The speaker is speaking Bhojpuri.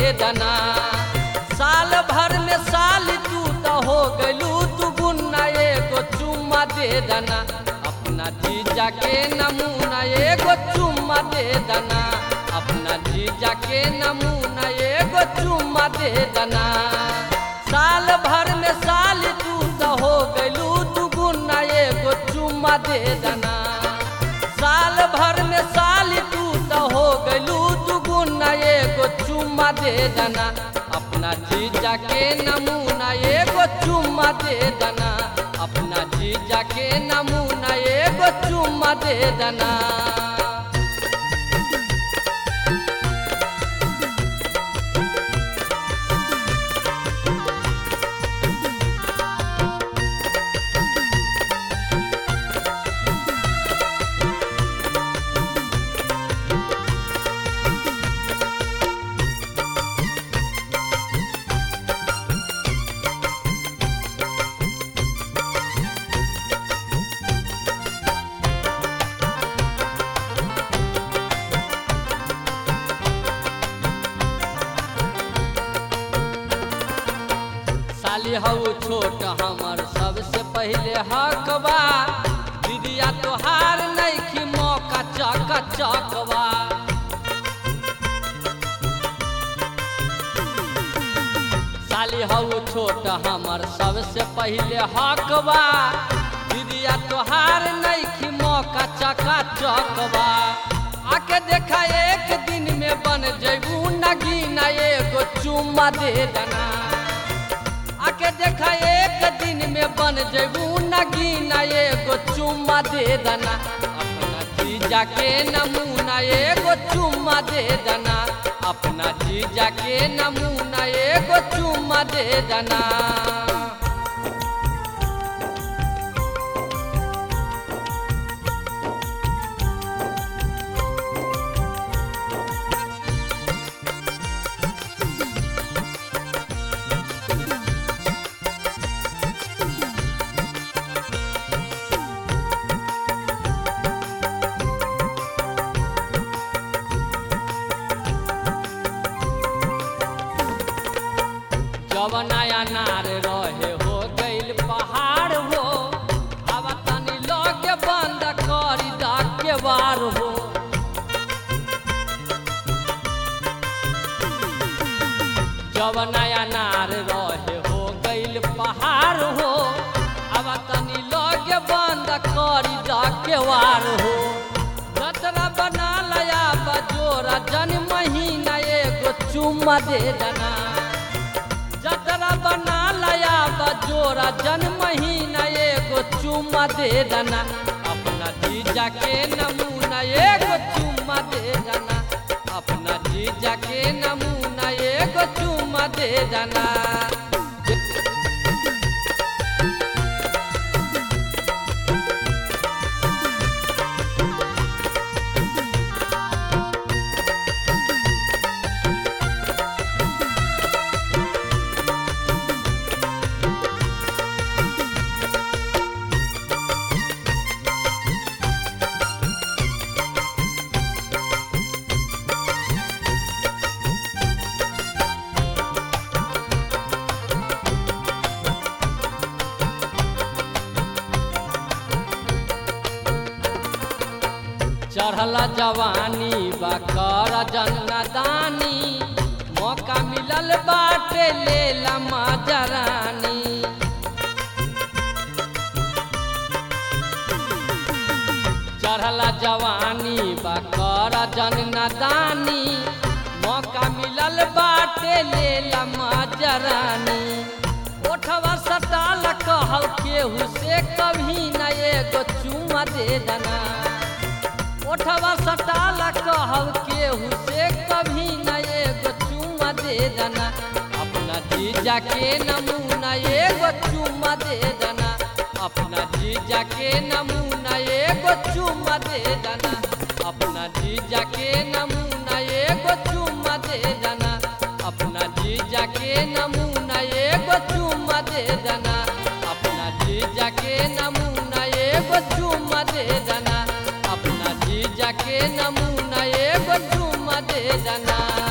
दना साल भर में साल तू तो हो गलू तू गुन्ना एगो चुम्मा दे दना अपना जीजा के नमूना एगो चुम्मा दे दना अपना जीजा के नमूना एगो चुम्मा दे दना साल भर में साल तू तो हो गलू तू गुन्ना एगो चुम्मा दे दना साल भर में साल तू तो हो गलू तू गुन्ना एगो चुम्मा दे दना अपना जीजा के नमूना एगो चुम्मा दे दना अपना जीजा के नमूना एगो चुम्मा दे दना साली हऊ छोट हमर सबसे पहले हकबा दीदिया तोहार नैखी मौका चक चकवा साली हऊ छोट हमर सबसे पहले हकबा दीदिया तोहार नैखी मौका चका चकवा आके देखा एक दिन में बन जैबू नगीना एगो चुम्मा दे दना आके देखा एक दिन में बन जैबू नगीना एगो चुम्मा दे दना अपना जीजा के नमूना एगो चुम्मा दे दना अपना जीजा के नमूना एगो चुम्मा दे दना जब नया नार रहे हो गइल पहाड़ हो अब तनी लगे बंद करी के बार हो जब नया नार रहे हो गइल पहाड़ हो अब तनी लगे बंद करी के वार हो जतरा बना लया बजोरा जन महीना एगो चुम्मा दे दना जतरा बना लया बजोरा जन महीना एगो चुम्मा दे दना अपना जीजा के नमूना एगो चुम्मा दे दना अपना जीजा के नमूना एगो चुम्मा दे दना चढ़ला जवानी बकर जन्नदानी मौका मिलल बाटे ले लमा जरानी चढ़ला जवानी बकर जन्नदानी मौका मिलल बाटे ले लमा जरानी ओठवा सटाल कहल केहू से कभी न एगो चुमा दे दना ओठवा सटाल कहल केहू से कभी न एगो चुमा दे दना अपना जीजा के नमूना एगो चुमा दे दना अपना जीजा के नमूना एगो चुमा दे दना अपना जीजा के नमूना एगो चुमा दे दना अपना जीजा के नमूना एगो चुमा दे दना अपना जीजा के नमूना एगो चुमा दे दना अपना जीजा के नमूना एगो चुमा दे दना